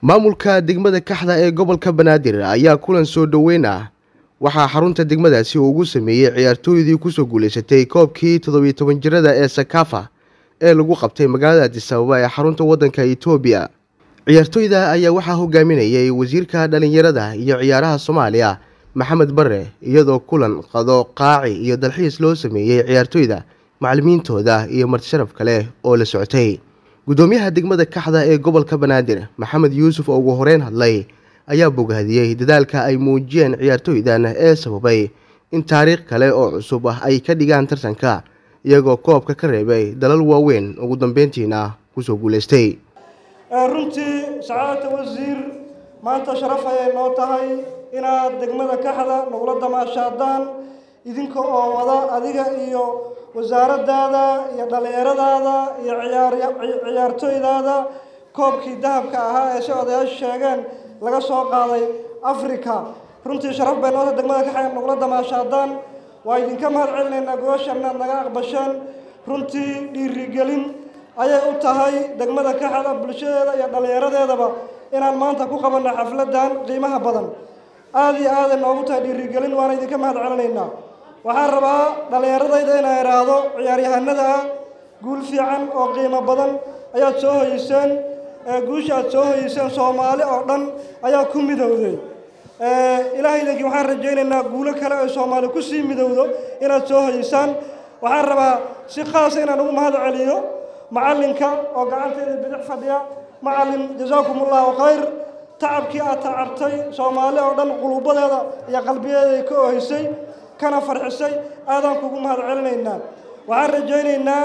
maamulka degmada kaxda ee gobolka banaadir ayaa kulan soo dhoweyn ah waxaa xarunta degmadaasi uu ugu sameeyey ciyaartooydii kusoo guuleysatay koobkii toddobiyo toban jirada ee sakafa ee lagu qabtay magaalada adisababa ee xarunta waddanka etoobiya ciyaartooyda ayaa waxaa hogaaminayay wasiirka dhallinyarada iyo ciyaaraha soomaaliya maxamed bare iyadoo kulan qado qaaci iyo dalxiis loo sameeyey ciyaartooyda macalimiintooda iyo martisharaf kale oo la socotay guddoomiyaha degmada kaxda ee gobolka banaadir maxamed yuusuf oo ugu horeyn hadlay ayaa bogaadiyey dadaalka ay muujiyeen ciyaartooydan ee sababay in taariikh kale oo cusub ah ay ka dhigaan tartanka iyagoo koobka ka reebay dalal waaweyn ugu dambeyntiina kusoo guuleystay runtii sacaadata wasiir maanta sharaf ayay noo tahay inaad degmada kaxda nagula damaashaadaan idinka oo wada adiga iyo wasaaraddaada iyo dhallinyaradaada iyo ciyaartooydaada koobkii dahabka ahaa ee si odayaashu sheegeen laga soo qaaday africa runtii sharaf bay noota degmada kaxda nagula damaashaadaan waa idinka mahad celinaynaa gobashan inaad naga aqbasheen runtii dhiirigelin ayay u tahay degmada kaxda bulshadeeda iyo dhallinyaradeedaba inaan maanta ku qabanno xafladan qiimaha badan aada iyo aaday noogu tahay dhiirigelin waana idinka mahad celinaynaa waxaan rabaa dhallinyaradayda inaan idhaahdo ciyaaryahanada ah guul fiican oo qiimo badan ayaad soo hoyeyseen guusha aad soo hoyeyseen soomaali oo dhan ayaa ku midowday ilaahay idinkii waxaan rajaynaynaa guulo kale oo soomaali kusii midowdo inaad soo hoyeysaan waxaan rabaa si khaasa inaan ugu mahad celiyo macalinka oo gacanteeda bidix fadhiya macalin jasaakum allahu khayr tacabkii aad tacabtay soomaali oo dhan quluubadeeda iyo qalbiyadeeda ka oheysay kana farxisay aadaan kugu mahad celinaynaa waxaan rajaynaynaa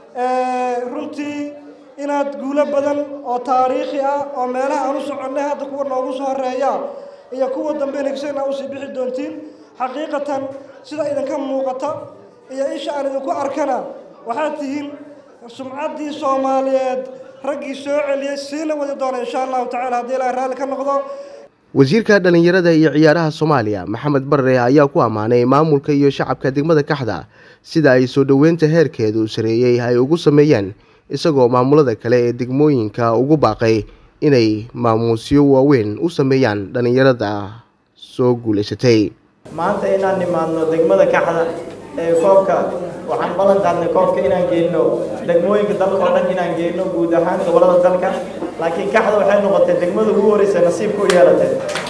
runtii inaad guulo badan oo taariikhi ah oo meelaha aan u soconnay hadda kuwa noogu soo horeeya iyo kuwa dambe nagsan aa usii bixi doontiin xaqiiqatan sida idinka muuqata iyo isha aan idinku arkana waxaad tihiin sumcaddii soomaaliyeed raggii soo celiyey siina wadi doona insha allahu tacala haddii ilahay raalli ka noqdo wasiirka dhallinyarada iyo ciyaaraha soomaaliya maxamed barre ayaa ku ammaanay maamulka iyo shacabka degmada kaxda sida ay soo dhoweynta heerkeedu sareeyey ay ugu sameeyeen isagoo maamulada kale ee degmooyinka ugu baaqay inay maamuusyo waaweyn u sameeyaan dhallinyarada soo guulaysatay maanta inaan nimaadno degmada kaxda ee koobka waxaan ballan qaadnay koobka inaan geyno degmooyinka dalka oo dhan inaan geyno guud ahaan gobolada dalka laakiin kaxda waxay noqotay degmada ugu horeysa nasiibka u yeelatay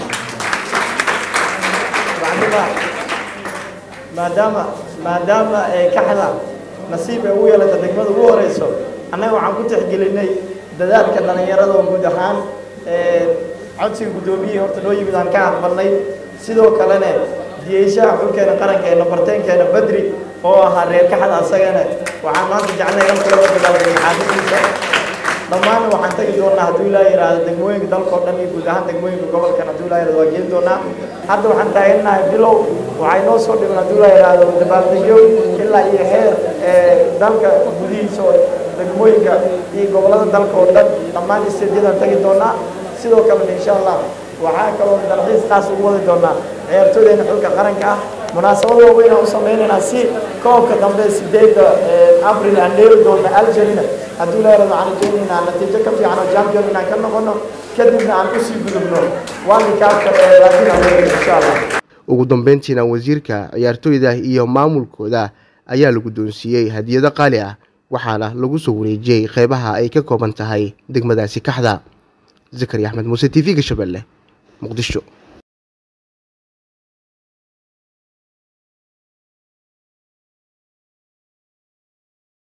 maadaama maadaama kaxda nasiib ay ugu yeelatay degmada ugu horeyso annaga waxaan ku tixgelinay dadaalka dhallinyarada oo guud ahaan codsiga guddoomiyihii horta noo yimid aan ka aqbalnay sidoo kalena diyeyshaha xulkeena qaranka ee nabarteenkeena badri oo ahaa reer kaxda asagana waxaan maanta jeclay in kula dagaalgamay xaafadiisa dhammaanna waxaan tagi doonaa hadduu ilaa yidhaahdo degmooyinka dalka oo dhan iyo guud ahaan degmooyinka gobolkan hadduu ilaa yidhahdo waa geen doonaa hadda waxaan taagannahay bilow waxay noo soo dhiman hadduu ilaa yidhaahdo dabaaldegyo ilaa iyo heer dalka gudihiisa oo degmooyinka iyo gobolada dalka oo dhan dhammaan isteedyadaan tagi doonaa sidoo kalena insha allah waxaa kaloo dalxiis qaas ugu wadi doonaa ciyaartooydeena xulka qaranka ah munaasabad waaweyn aan u sameynaynaa si koobka dambe sideedda abril aan dheeri doona algerina hadduu leerado waxaan rajaynaynaa natiijo ka fiican oo champion inaan ka noqono kadibna aan usii gudubno waalikaabka ee latin america insha allah ugu dambeyntiina wasiirka ciyaartooyda iyo maamulkooda ayaa la guddoonsiiyey hadiyado qaali ah waxaana lagu soo wareejiyey qeybaha ay ka kooban tahay degmadaasi kaxda zakari axmed muuse t v-ga shabeelle muqdisho